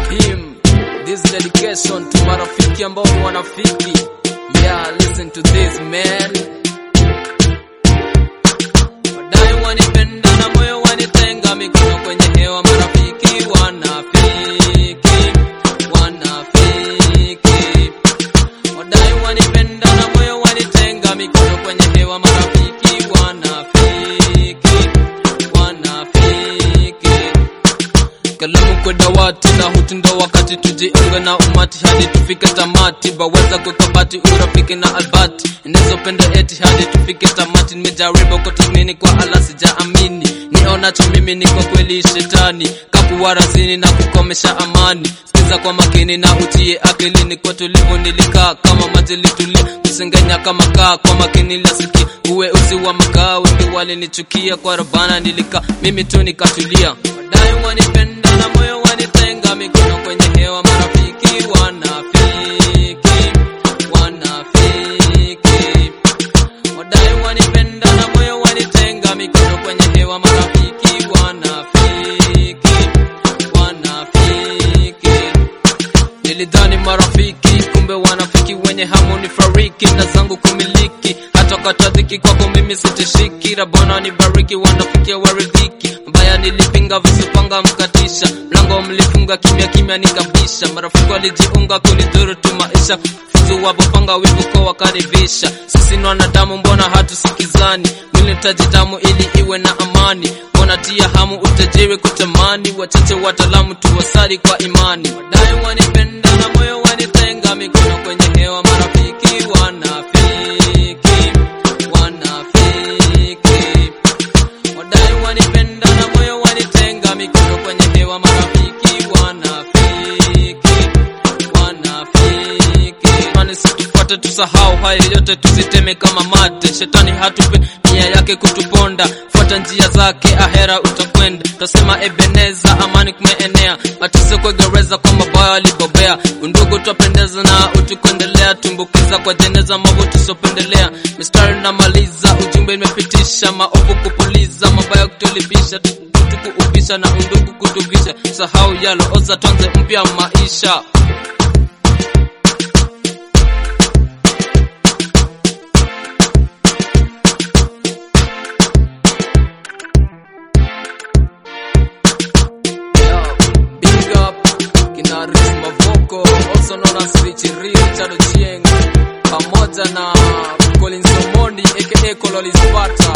him this dedication to marafiki ambao ni wanafiki yeah listen to this man wadai wanipenda na moyo wanitenga mikono kwenye hewa marafiki wanafiki wanafiki wadai wanipenda na moyo wanitenga mikono kwenye hewa marafiki wanafiki wanafiki kalamu kwa dawati na hutindo wakati tujiunge na umati hadi tufike tamati baweza kukabati urafiki na albati inazopenda eti hadi tufike tamati nimejaribu kutathmini kwa ala sijaamini nionacho mimi ni kwa kweli shetani kakuwarazini na kukomesha amani sikiza kwa makini na utie akilini kwa tulivu nilikaa kama maji litulia kusengenya kama kaa kwa makini lasiki uwe uzi wa makaa wengi walinichukia kwa rabana nilikaa mimi tu nikatulia wadai wanipenda na moyo wanitenga mikono kwenye hewa marafiki wanafiki wanafiki wadai wanipenda na moyo wanitenga mikono kwenye hewa marafiki wanafiki wanafiki nilidhani marafiki kumbe wanafiki wenye hamu ni fariki na zangu kumiliki hata katadhiki kwako mimi sitishiki rabona ni bariki wanafikia waridhiki mbaya nilipinga visipanga mkatisha mlango mlifunga kimya kimya nikabisha marafiki walijiunga kunidhuru tu maisha fuzu wapopanga wivu kwa wakaribisha sisi ni wanadamu mbona hatusikizani mwili tajitamu ili iwe na amani wanatia hamu utajiri kutamani wachache wataalamu tuwasari kwa imani wadai wanipenda na moyo wanitenga mikono kwenye hewa marafiki wanafiki wanafiki wadai wanipenda na moyo wanitenga mikono kwenye hewa marafiki wanafiki wanafiki mani situfuate tusahau haya yote tuziteme kama mate shetani hatupe nia yake kutuponda fuata njia zake ahera utakwenda tasema ebeneza amani kumeenea mateso kwa gereza kwa mabaya walibobea undugu twapendeza na utukuendelea tumbukiza kwa jeneza mambo tusiopendelea mistari namaliza ujumbe imepitisha maovu kupuliza mabaya kutulibisha tukuupisha na undugu kutuvisha sahau yalo oza twanze mpya maisha Big up kina Rich Mavoko also known as Richie Richard Ochieng pamoja na Collins Omondi aka Kololi Sparta